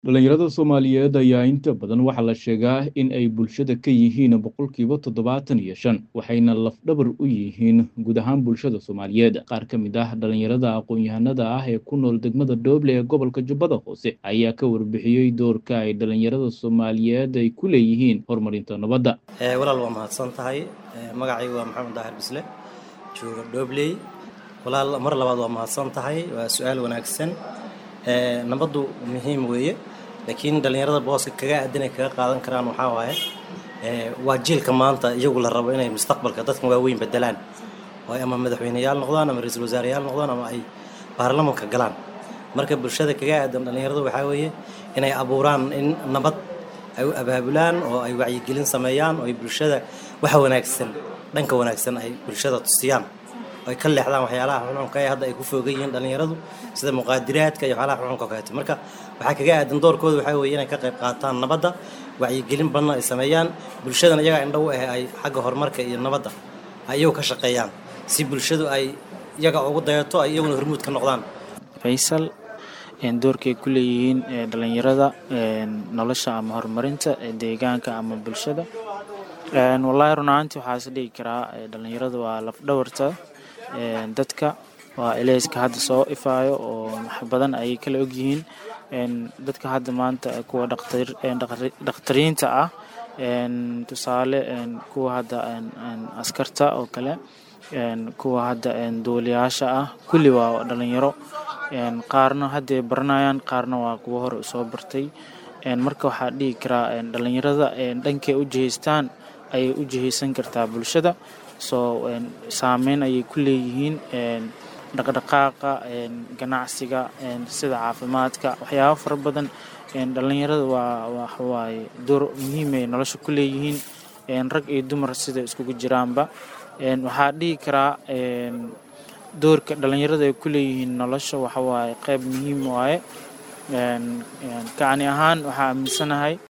Dhalinyarada Soomaaliyeed ayaa inta badan waxaa la sheegaa in ay bulshada ka yihiin boqolkiiba toddobaatan iyo shan waxayna lafdhabar u yihiin guud ahaan bulshada Soomaaliyeed. Qaar ka mid ah dhalinyarada aqoon-yahanada ah ee ku nool degmada Dooble ee gobolka Jubbada Hoose ayaa ka warbixiyey doorka ay dhalinyarada Soomaaliyeed ay ku leeyihiin horumarinta nabadda. walaal waa mahadsan tahay magacaygu waa maxamed daahir bisle jooga dhobley walaal mar labaad waa mahadsan tahay waa su-aal wanaagsan nabaddu muhiim weeye laakiin dhalinyarada booska kaga aadan ay kaga qaadan karaan waxaa waaye waa jiilka maanta iyagu la rabo inay mustaqbalka dadkan waaweyn bedelaan oo ay ama madaxweyneyaal noqdaan ama ra-iisul wasaareyaal noqdaan ama ay baarlamanka galaan marka bulshada kaga aadan dhalinyarada waxaa weeye inay abuuraan in nabad ay u abaabulaan oo ay wacyigelin sameeyaan oo ay bulshada waxa wanaagsan dhanka wanaagsan ay bulshada tusiyaan oo ay ka leexdaan waxyaalaha xunxunka ee hadda ay ku foogan yihiin dhalinyaradu sida muqaadiraadka iyo waxyaalaha xunxunka kaleeto marka waxaa kaga aadan doorkooda waxaa weeye inay ka qayb qaataan nabadda wacyigelin badan ay sameeyaan bulshadana iyagaa indhow ah ay xagga horumarka iyo nabadda ay iyagu ka shaqeeyaan si bulshadu ay iyaga ugu dayato ay iyaguna hormuud ka noqdaan faysal doorkay ku leeyihiin dhalinyarada nolosha ama horumarinta deegaanka ama bulshada wallaahi run ahaantii waxaa is dhigi karaa dhalinyarada waa lafdhabarta dadka waa eleyska hadda soo ifaayo oo wax badan ayay kala ogyihiin dadka hadda maanta kuwa dhakhtariinta ah tusaale kuwa hadda askarta oo kale kuwa hadda duuliyaasha ah kulli waa dhalinyaro qaarna hadday baranayaan qaarna waa kuwa hore usoo bartay marka waxaa dhihi karaa dhalinyarada dhankay u jihaystaan ayay u jihaysan kartaa bulshada soo saameyn ayay ku leeyihiin dhaqdhaqaaqa ganacsiga sida caafimaadka waxyaabo fara badan dhalinyarada waa waxawaaye door muhiimay nolosha ku leeyihiin rag iyo dumar sida iskugu jiraanba waxaa dhihi karaa doorka dhalinyarada ay ku leeyihiin nolosha waxawaaye qayb muhiim waaye kacni ahaan waxaa aaminsanahay